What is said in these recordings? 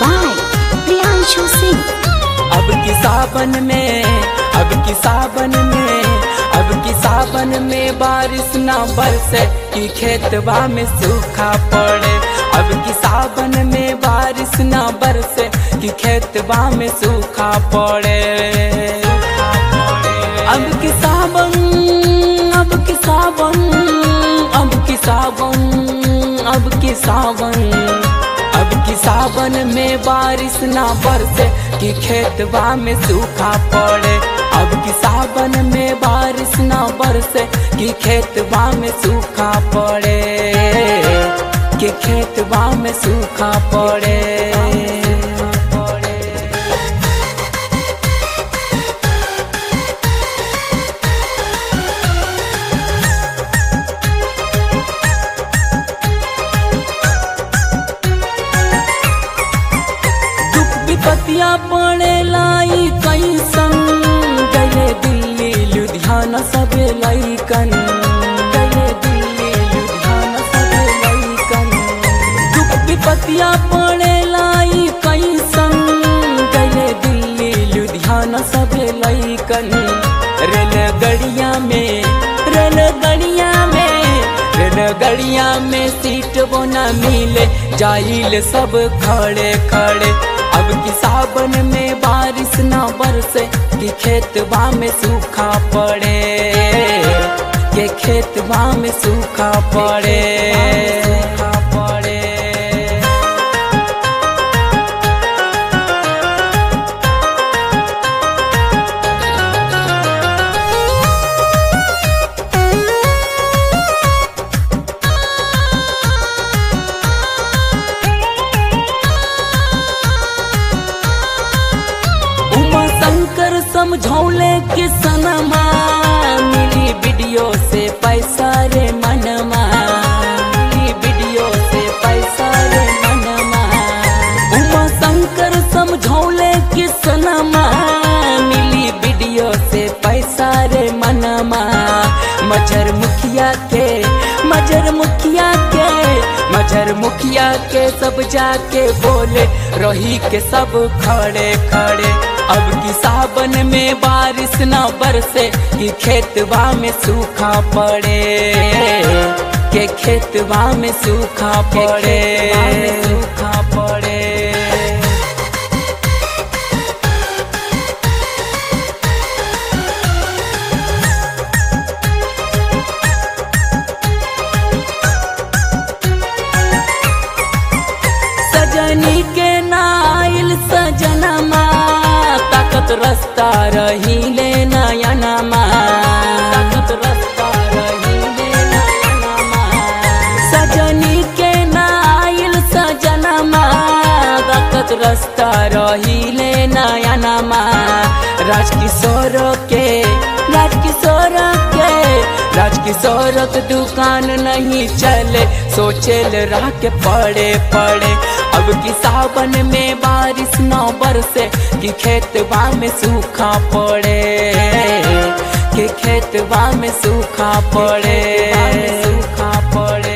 by Priyanshu Singh. अब की सावन में अब की सावन में अब की सावन में बारिश ना बरसे कि खेतवा में सूखा पड़े अब की सावन में बारिश ना बरसे कि खेतवा में सूखा पड़े अब की सावन अब की सावन अब की सावन अब की सावन अब की सावन में बारिश ना बरसे कि खेतवा में सूखा पड़े अब की सावन में बारिश ना बरसे कि खेतवा में सूखा पड़े कि खेतवा में सूखा पड़े दुख विपतिया पड़े लाई कैसन गए दिल्ली लुधियाना सबे लैकन गए दिल्ली लुधियाना सबे लैकन दुख विपतिया पड़े लाई कैसन गए दिल्ली लुधियाना सबे लैकन रेल गड़िया में रेल गड़िया में रेल गड़िया में सीट वो न मिले जाइल सब खड़े खड़े अब की सावन में बारिश ना बरसे कि खेतवा में सूखा पड़े के खेतवा में सूखा पड़े सूखा पड़े उमा शंकर समझौले कि सनमा मिली वीडियो से पैसा रे मनमा मिली वीडियो से पैसा रे मनमा उमा शंकर समझौले कि सनमा मिली वीडियो से पैसा रे मनमा मजर मुखिया के मजर मुखिया के मजर मुखिया के सब जाके बोले रही के सब खड़े खड़े अब की सावन में बारिश न बरसे कि खेतवा में सूखा पड़े के खेतवा में सूखा पड़े सूखा पड़े सजनी के नाइल सजनमा ताकत रास्ता रही ले नयनमा ताकत रास्ता रही ले नयनमा सजनी के नाइल सजनमा ताकत रास्ता रही ले नयनमा राजकिशोर के राजकिशोर के राजकिशोर के दुकान नहीं चले सोचेल राह के पड़े पड़े अब की सावन में बारिश न बरसे कि खेतवा में सूखा पड़े कि खेतवा में सूखा पड़े सूखा पड़े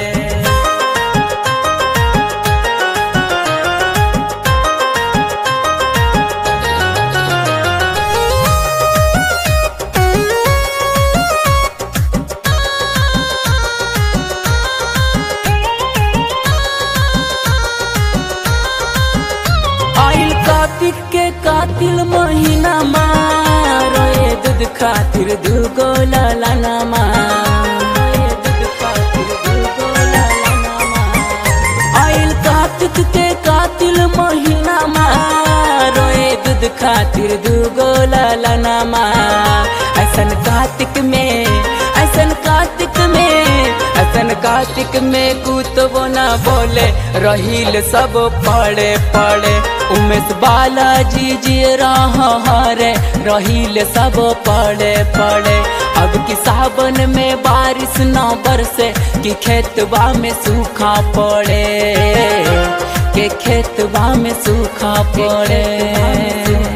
आइल कार्तिक के कातिल महीना रोए दूध खातिर दूगो लालाना रोए दूध खातिर दूगो लालाना आइल कार्तिक के कातिल महीना रोए दूध खातिर दूगो लालाना ऐसन कार्तिक में ऐसन कार्तिक में ऐसन कार्तिक में कुतबो न बोले रहील सब पड़े पड़े उमेश बालाजी जी रे रहील सब पड़े पड़े अब की सावन में बारिश न बरसे कि खेतवा में सूखा पड़े के खेतवा में सूखा पड़े